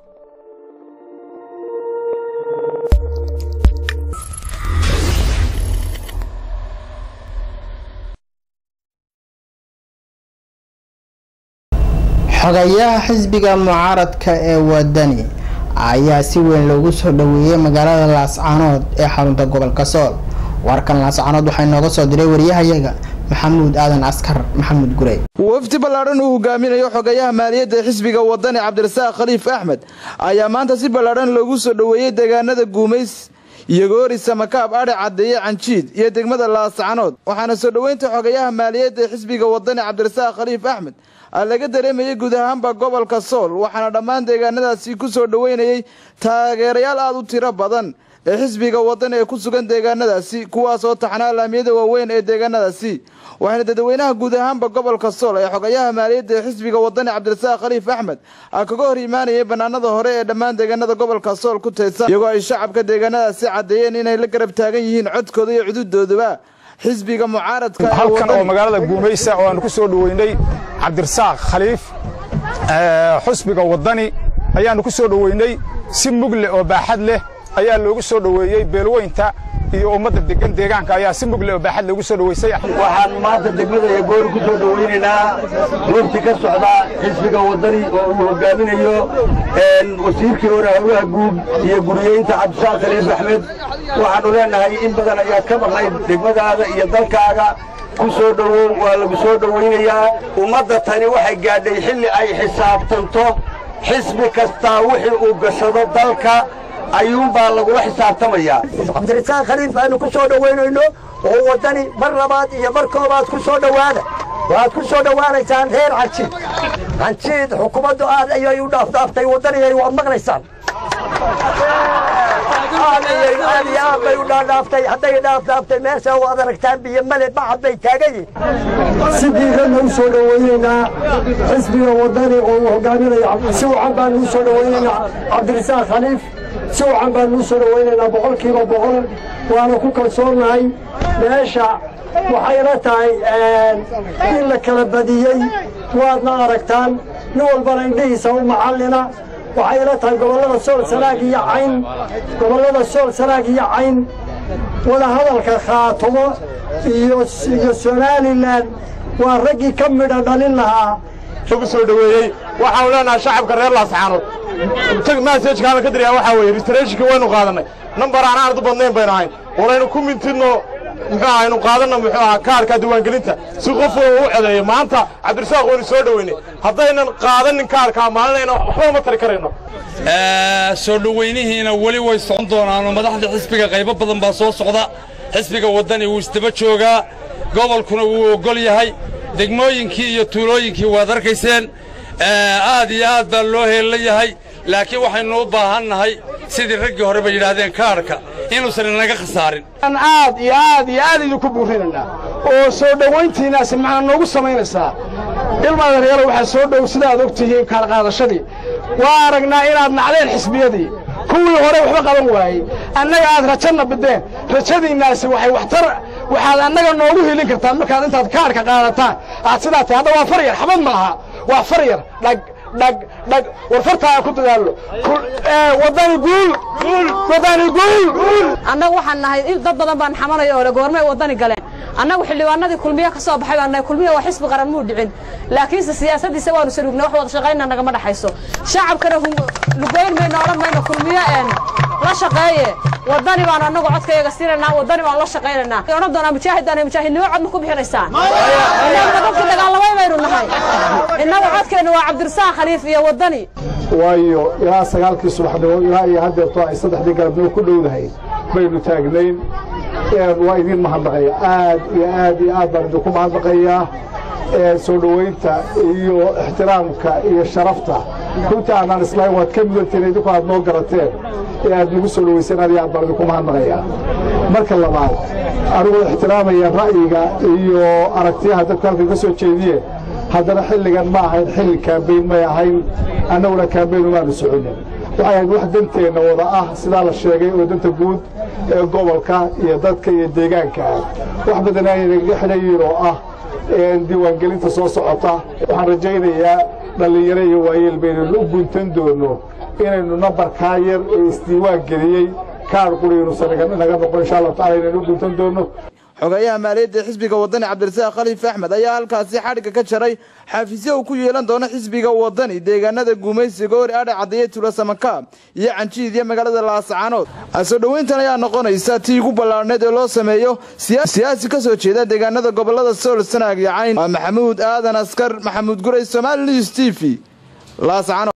xogayaha xisbiga mucaaradka ee wadani ayaa si weyn loogu soo dhaweeyey magaalada laascaanood ee xarunta gobolka sool warkan laascaanood waxaa inooga soo diray wariyahayaga maxamuud aadan askar maxamuud gurey wafdi ballaadhan uu hogaaminayo xogayaha maaliyadda xisbiga wadani cabdirasaaq khaliif axmed ayaa maanta si ballaadhan loogu soo dhoweeyey deegaanada guumays iyogoori samakaab adhe caddeeye canjiid iyo degmada laascaanood waxaana soo dhoweynta xogayaha maaliyadda xisbiga wadani cabdirasaaq khaliif axmed laga dareemayay guud ahaanba gobolka sool waxaana dhammaan deegaanadaasi ku soo dhoweynayay taageerayaal aada u tiro badan ee xisbiga wadani ee ku sugan deegaanadaasi kuwaasoo taxnaa laamiyada waaweyn ee deegaanadaasi waxaana dadweynaha guud ahaanba gobolka sool ee xogayaha maaliyadda ee xisbiga wadani cabdirasaaq khaliif axmed kaga hor imaanayay banaanada hore ee dhammaan deegaanada gobolka sool ku teedsan iyagoo ay shacabka deegaanadaasi caddeeyeen inay la garab taagan yihiin codkooda iyo cududooduba xisbiga mucaaradka halkan oo magaalada guumaysa oo aan ku soo dhoweynay cabdirasaaq khaliif xusbiga waddani ayaannu ku soo dhoweynay si mugle oo baaxad leh ayaa loogu soo dhoweeyey beelweynta iyo ummadda degan deegaanka ayaa si mugle oo baaxad loogu soo dhoweysay waxaan maanta degmada iyo goori ku soo dhoweynaynaa goobti ka socda xisbiga waddani oo uu hogaaminayo wasiirkii hore howlaha guud iyo guriyeynta cabdisaaq khaliif axmed waxaannu leenahay in badan ayaad ka maqnayd degmadaada iyo dalkaaga ku soo dhowow waa lagu soo dhowaynayaa ummadda tani waxay gaadhay xilli ay xisaabtanto xisbi kastaa wixii uu gashado dalka ayuunbaa lagula xisaabtamayaa cabdirasaaq khaliif aanu ku soo dhowaynayno oo waddani mar labaad iyo mar koobaad ku soo dhowaada waad ku soo dhowaanaysaan reer canjiid canjiid xukuumaddu aad ayay u dhaafdhaaftay waddaniyay waad maqlaysaan aad iyo aad bay u dhaadhaaftay hadday dhaafdhaaftay meesha waad aragtaan biyo male bacad bay taagan yihin si diiranna u soo dhowaynaynaa xisbiga waddani oo uu hogaaminayo si wacan baanu u soo dhowaynaynaa cabdirasaaq khaliif si wacan baanu u soo dhowaynaynaa boqolkiiba boqol waana ku kalsoonnahay meesha waxayna tahay in la kala badiyey waadna aragtaan nin walbana indhihiisa u macallina waxayna tahay gobollada sool sanaag iyo cayn gobollada sool sanaag iyo cayn wadahadalka khaatumo iyo iyo somalilan waa raggii ka midha dhalin lahaa ku soo dhoweeyey waxaanu leenahay shacabka reer laascaanood masajkaana ka diriyaa waxaa weeye restorationka waynu qaadannay nambar aan aad u badnayn baynu ahayn walaynu ku mintidno muxuu aha aynu qaadanno muxuu ahaa kaarka diiwaangelinta si qof walba u codeeyo maanta cabdirasaaq waynu soo dhoweynay haddaynan qaadanin kaarkaa maalinayna waxba ma tari karayno soo dhowaynihiina weli way socon doonaanoo madaxda xisbiga qaybo badan baa soo socda xisbiga waddani wuu isdaba joogaa gobolkuna wuu oggol yahay degmooyinkii iyo tuulooyinkii waad arkayseen aad iyo aad baa loo heella yahay laakiin waxaynu u baahan nahay sidii raggii hore bay yidhaahdeen kaarhka inuusan inaga khasaarin aad iyo aad iyo aad idinku buurinaynaa oo soo dhowayntiinaasi maxaa noogu samaynaysaa ilmaadareelo waxaa soo dhow sidaaad og tihiin kaalqaadashadii waa aragnaa inaad nacdeen xisbiyadii kuwii hore waxba qaban waayey annaga aad rajanna bideen rajadiinnaasi waxay waxtar waxaad annaga noogu helin kartaan markaad intaad kaarhka qaadataan aad sidaa tahay hadda waa far yar xabad ma aha waa far yar dhag dhag dhag war fartaa ku dadaallo waddani guul waddani guul annagu waxaan nahay dad badan baan xamanaya oo le goormay waddani galeen annagu xildhibaanadii kulmiye ka soo baxay baan nahay kulmiye waa xisbi qaran muu dhicin laakiinse siyaasaddiisa waanu saluugna wax wada shaqayna nagama dhaxayso shacabkana lugoyn mayno odhan mayno kulmiye een la shaqeeye waddani baanu annagu codkayaga siinaynaa waddani baanu la shaqaynaynaa odhan doonaa mujaahidaan mujaahidnimo cod ma ku bixinaysaan innaguna dadkii dagaalamay baynu nahay innagu codkeennu waa cabdirasaaq khaliif iyo waddani waayo ilaa sagaalkii subaxnimo ilaa iyo haddeerto ay saddexdii galabnimo ku dhowdahay baynu taagnayn waa idiin mahadnaqaya aad iyo aad iyo aad baan idinku mahadnaqayaa soo dhowaynta iyo ixtiraamka iyo sharafta runta aanaan islahayn waad ka mudanteen idinku aad noo garateen ee aad nagu soo dhowayseen aad iyo aad baan idinku mahadnaqayaa marka labaad anigoo ixtiraamaya ra'yiga iyo aragtiyaha dadku halkan ka soo jeediyeen haddana xilligan ma ahayn xilli kaambayn may ahayn annaguna kaambayn umaanu soconin waxay ahayd wax danteenna wada ah sidaa la sheegay oo danta guud ee gobolka iyo dadka iyo deegaanka ah wax badan aynagaga xidhayiin oo ah diiwaangelinta soo socota waxaan rajaynayaa dhallinyaro iyo waayeel baynanu u guntan doonno inaynu nambarkaa yar ee isdiiwaan geliyey kaar quriinuusan naga noqon insha allahu tacala inaynu u guntan doono xogayaha maaliyadda xisbiga wadani cabdirasaaq khaliif axmed ayaa halkaasi xadhigga ka jaray xafiisyo uu ku yeelan doono xisbiga wadani deegaanada guumaysi goori adhe caddeeye tuulasamakaab iyo canjiid iyo magaalada laascaanood soo dhoweyntan ayaa noqonaysa tii ugu ballaarneed ee loo sameeyo siyaasi ka soo jeeda deegaanada gobolada sool sanaag iyo cayn waa maxamuud aadan askar maxamuud guray somali news t v laascaanood